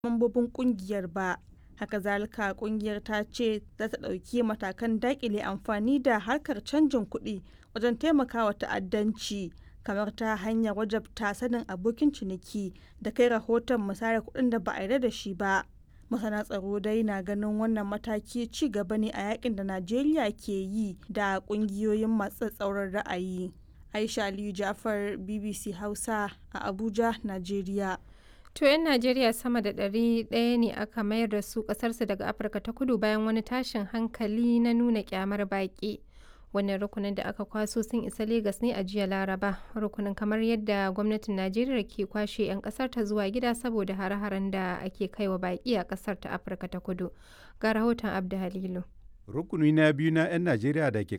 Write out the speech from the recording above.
mambobin kungiyar ba. Haka zalika kungiyar ta ce za ta ɗauki matakan daƙile amfani da harkar canjin kuɗi wajen taimakawa ta'addanci kamar ta hanyar wajabta sanin abokin ciniki da kai rahoton musayar kuɗin da ba a yarda da shi ba. Masana tsaro dai na ganin wannan mataki ci gaba ne a yakin da Najeriya ke yi da ƙungiyoyin masu tsauran ra'ayi. Aisha Aliyu Jafar BBC Hausa a Abuja, Najeriya. To 'yan Najeriya sama da ɗari ɗaya ne aka mayar da su ƙasarsu daga Afirka ta kudu bayan wani tashin hankali na nuna ƙyamar baƙi. Wannan rukunin da aka kwaso sun isa Legas ne a jiya Laraba. Rukunin kamar yadda gwamnatin Najeriya ke kwashe 'yan ƙasar ta zuwa gida saboda hare-haren da ake kaiwa baƙi a ƙasar ta Afirka ta kudu. Ga rahoton Abda Halilu. Rukuni na biyu na 'yan Najeriya da ke